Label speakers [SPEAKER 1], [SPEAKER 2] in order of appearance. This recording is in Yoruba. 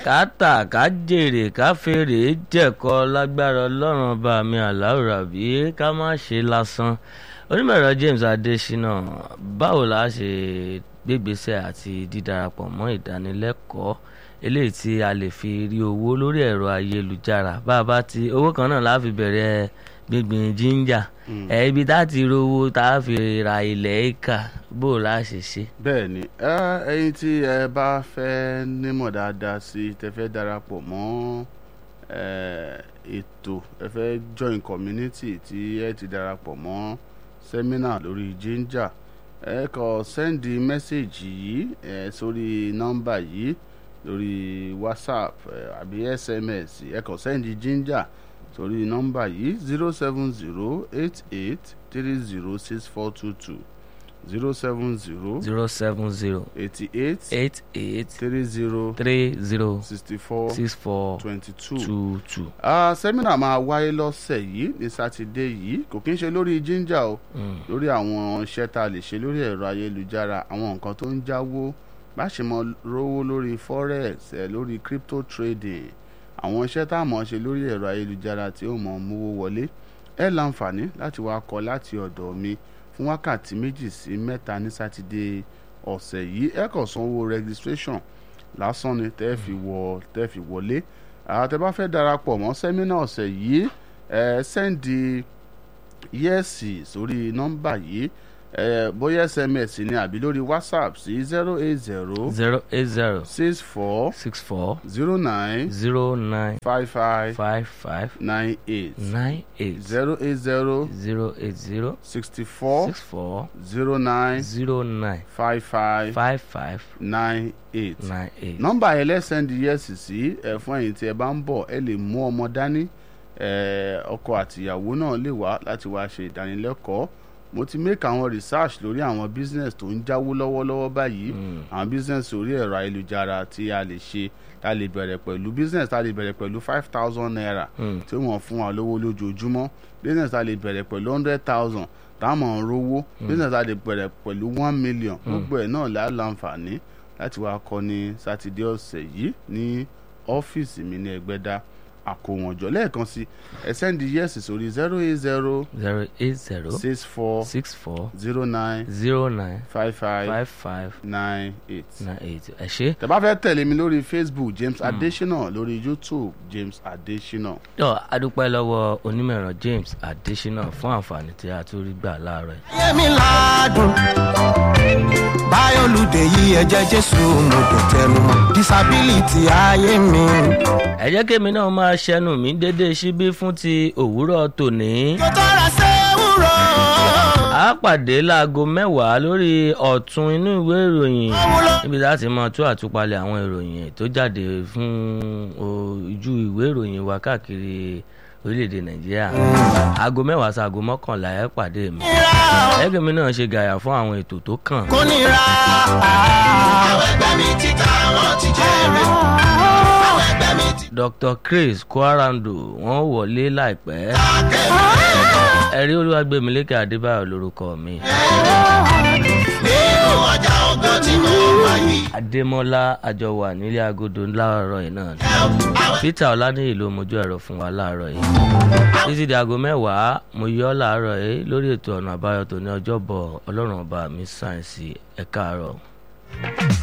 [SPEAKER 1] ká tà ká jèrè ká fèrè jẹ̀kọ́ lágbára ọlọ́run ọba mi àláùrà bí ká má ṣe lásán onímọ̀ẹ̀rọ James Adésínà báwo la ṣe gbégbèsè àti dídarapọ̀ mọ́ ìdánilẹ́kọ̀ọ́ eléyìí tí a lè fi rí owó lórí ẹ̀rọ ayélujára bá a bá ti owó kan náà la fi bẹ̀rẹ̀ gbíngbìn jíńjà ẹ ibi tá a ti rówó tá a fi ra ilẹ̀ éka bó o la ṣe ṣe.
[SPEAKER 2] bẹ́ẹ̀ ni ẹ ẹ̀yin tí ẹ bá fẹ́ nímọ̀ dáadáa sí i tẹ fẹ́ darapọ̀ mọ́ ẹ, ètò ẹ fẹ́ join community tí ẹ ti darapọ̀ mọ́ seminar lórí ginger ẹ kọ sẹ́ndì mẹ́sẹ̀gì yìí ẹ sórí nọ́mbà yìí lórí whatsapp ẹ, àbí sms ẹ kọ sẹ́ndì ginger sórí nọ́mbà yìí zero seven zero eight eight three zero six four two two zero seven zero
[SPEAKER 1] zero seven zero
[SPEAKER 2] eighty eight
[SPEAKER 1] eight eight
[SPEAKER 2] three zero
[SPEAKER 1] three zero
[SPEAKER 2] sixty four
[SPEAKER 1] six four
[SPEAKER 2] twenty two.
[SPEAKER 1] two two.
[SPEAKER 2] sẹ́mínà máa wáyé lọ́sẹ̀ yìí ní sátidé yìí kò kí ń ṣe lórí ginger o lórí àwọn iṣẹ́ tá a lè ṣe lórí ẹ̀rọ ayélujára àwọn nǹkan tó ń jáwó bá ṣe mọ rówó lórí forex ẹ̀ lórí crypto trading àwọn iṣẹ́ tá a mọ̀ ṣe lórí ẹ̀rọ ayélujára tí ó mọ̀ mówó wọlé ẹ láǹfààní láti wá kọ́ láti ọ̀dọ̀ mi fún wákàtí méjì sí mẹ́ta ní sátidé ọ̀sẹ̀ yìí ẹ kàn sanwó registration lásán ni tẹ́ fi wọ tẹ́ fi wọlé àtẹ bá fẹ́ darapọ̀ mọ́ sẹ́mínà ọ̀sẹ̀ yìí ẹ sẹ́ndì yẹ́sì sórí nọ́mbà yìí ẹ bóyá sms ni àbí lórí whatsapp sí zero eight zero
[SPEAKER 1] zero eight zero
[SPEAKER 2] six four
[SPEAKER 1] six four
[SPEAKER 2] zero nine
[SPEAKER 1] zero nine
[SPEAKER 2] five five
[SPEAKER 1] five five
[SPEAKER 2] nine eight
[SPEAKER 1] nine eight
[SPEAKER 2] zero eight zero
[SPEAKER 1] zero eight zero
[SPEAKER 2] sixty four
[SPEAKER 1] six four
[SPEAKER 2] zero nine
[SPEAKER 1] zero nine
[SPEAKER 2] five five
[SPEAKER 1] five five
[SPEAKER 2] nine eight
[SPEAKER 1] nine eight.
[SPEAKER 2] nọ́mbà yẹn lẹ́sẹ̀ndì yẹ́sì sí ẹ fún ẹ̀yin tí ẹ bá ń bọ̀ ẹ lè mú ọmọ dání ẹ, ọkọ àtìyàwó náà lè wá láti wá ṣe ìdánilẹ́kọ̀ọ́ mo ti make àwọn research lórí àwọn business tó ń jáwó lọ́wọ́lọ́wọ́ báyìí àwọn business orí ẹ̀rọ ayélujára tí a lè ṣe tá a lè bẹ̀rẹ̀ pẹ̀lú business tá a lè bẹ̀rẹ̀ pẹ̀lú five thousand naira tí wọ́n fún wa lówó lójoojúmọ́ business tá a lè bẹ̀rẹ̀ pẹ̀lú hundred thousand táwọn ń rówó business tá a lè bẹ̀rẹ̀ pẹ̀lú one million gbogbo ẹ̀ náà là á láǹfààní láti wá kọ́ ní sátidé ọ̀sẹ̀ yìí ní ọ́fíìsì mi ní ẹgbẹ́dá àkówọ̀njọ́ lẹ́ẹ̀kan sí ẹ sẹ́ndí yẹ́sì sórí zero eight zero
[SPEAKER 1] zero eight zero
[SPEAKER 2] six four
[SPEAKER 1] six four
[SPEAKER 2] zero nine
[SPEAKER 1] zero nine
[SPEAKER 2] five five
[SPEAKER 1] five five
[SPEAKER 2] nine eight.
[SPEAKER 1] nine eight ẹ ṣé.
[SPEAKER 2] tẹ́ bá fẹ́ tẹ̀lé mi lórí facebook james adesina lórí youtube james adesina.
[SPEAKER 1] yọ adúpẹ́ lọ́wọ́ onímọ̀ẹ̀rọ James Adésínà fún àǹfààní tí a tún rí gbà láàárọ̀ yìí.
[SPEAKER 3] yẹmi ládùn báyọ̀lùdè yìí ẹ̀jẹ̀ jésù mo dùn tẹnu mọ́ disability ayé mi.
[SPEAKER 1] ẹ jẹ́ kémi náà máa ṣẹnu mi dédé síbí fún ti òwúrọ̀ tòní.
[SPEAKER 3] kò tọ́ra sẹ́wúrọ̀.
[SPEAKER 1] a pàdé láago mẹ́wàá lórí ọ̀tún inú ìwé ìròyìn níbi tá a ti máa tú àtúpalẹ̀ àwọn ìròyìn tó jáde fún ojú ìwé ìròyìn wa káàkiri orílẹ̀-èdè nàìjíríà aago mẹ́wàá sí aago mọ́kànlá ẹ pàdé mi ẹgbẹ́ mi náà ṣe gàyà fún àwọn ètò tó kàn.
[SPEAKER 3] kò nira. àwọn ẹgbẹ́ mi ti ta wọ́n ti jèrè. àwọn ẹgbẹ́ mi ti
[SPEAKER 1] Dr. Chris Kwarando wọ́n wọlé láìpẹ́ ẹ̀rí olúwàgbẹ̀mílẹ́kẹ̀ adébáyọ̀ lórúkọ mi
[SPEAKER 3] nínú ọjà ọgbọ́n tí mo wà yìí.
[SPEAKER 1] adémọ́lá àjọwà nílé agodo láàárọ̀ yìí náà ni peter ọlánìyí ló mojú ẹ̀rọ fún wa láàárọ̀ yìí títí di aago mẹ́wàá mo yọ ọ́ láàárọ̀ yìí lórí ètò ọ̀nà àbáyọ tó ní ọjọ́bọ̀ ọlọ́run ọba mi sáyẹ̀nsì ẹ̀ka àárọ̀.